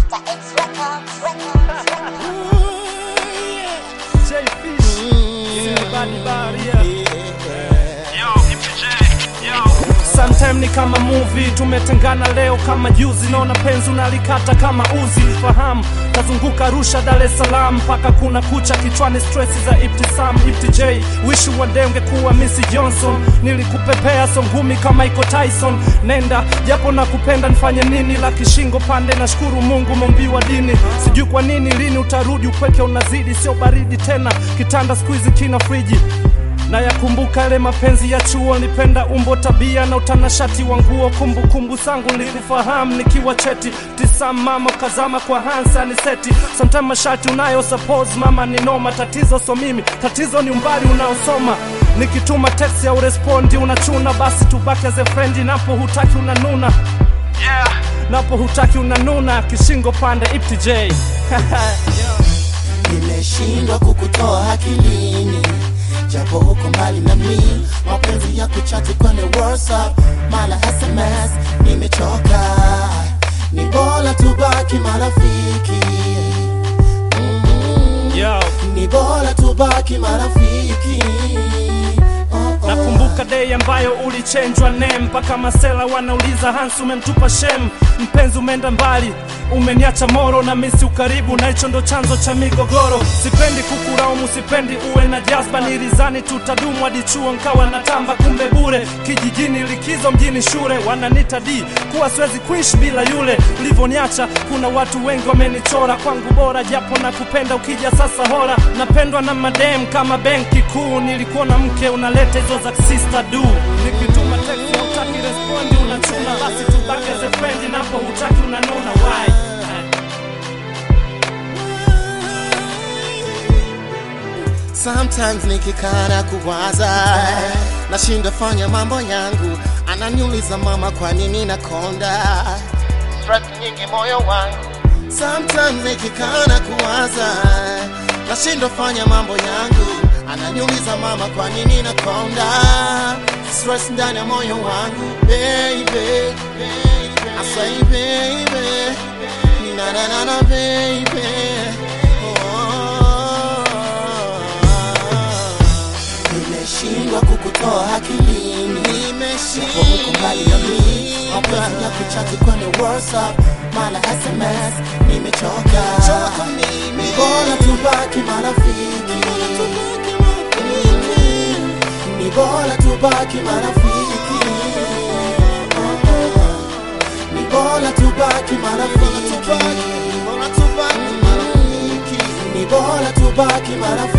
Master X Records, Records, Records. J Fish, Everybody Baria. Sometime ni kama movie, tumetengana leo kama juzi, naona penzi unalikata kama uzi. Fahamu kazunguka Arusha, Dar es Salaam mpaka kuna kucha kichwani, stress za Ibtisam Ibti J. Wish one day ungekuwa Missy Johnson, nilikupepea so ngumi kama iko Tyson. Nenda japo nakupenda, nifanye nini? La kishingo pande, nashukuru Mungu mombiwa dini. Sijui kwa nini, lini utarudi? Upweke unazidi, sio baridi tena, kitanda siku hizi kina friji na yakumbuka yale mapenzi ya chuo, nipenda umbo, tabia na utanashati wa nguo. Kumbukumbu zangu nilikufahamu nikiwa cheti tisa, mama ukazama kwa hansa ni seti. Sometime mashati unayo suppose mama ni noma, tatizo so mimi, tatizo ni umbali unaosoma. Nikituma text ya urespondi unachuna, basi tubaki as a friend, napo hutaki unanuna napo hutaki unanuna, kishingo pande Ipti J nimeshindwa kukutoa akilini japo huko mbali na mi mapenzi ya kuchati kwenye whatsapp mala sms nimechoka ni bora tubaki marafiki mm, Yo. ni bora tubaki marafiki oh, oh. Nakumbuka day ambayo ulichenjwa name mpaka masela wanauliza Hans umemtupa shem, mpenzi umeenda mbali, umeniacha moro na misi ukaribu, na hicho ndo chanzo cha migogoro. Sipendi kukulaumu, sipendi uwe na jazba, nilizani tutadumu hadi chuo nkawa natamba, kumbe bure. Kijijini likizo, mjini shule, wananita D kuwa siwezi kuishi bila yule. Ulivyoniacha kuna watu wengi wamenichora, kwangu bora japo na kupenda, ukija sasa hora. Napendwa na madem kama benki kuu, nilikuwa na mke unaleta hizo za sister du. Nikituma text na utaki respondi unachuna, basi tubaki as a friend, napo hutaki unanuna why? Sometimes nikikana kuwaza nashinda fanya mambo yangu, ananiuliza mama, kwa nini nakonda stress nyingi moyo wangu. Sometimes nikikana kuwaza nashinda fanya mambo yangu, ananiuliza mama, kwa nini nakonda stress ndani ya moyo wangu. Baby, baby, I say baby, na na na na baby. Oh. Nimeshindwa kukutoa akilini, nimeshindwa huko mbali na mimi, mapenzi ya kuchati kwenye WhatsApp mala SMS, nimechoka Ni bora tubaki marafiki, ni bora tubaki marafiki, ni bora tubaki marafiki, ni bora tubaki marafiki, ni bora tubaki marafiki.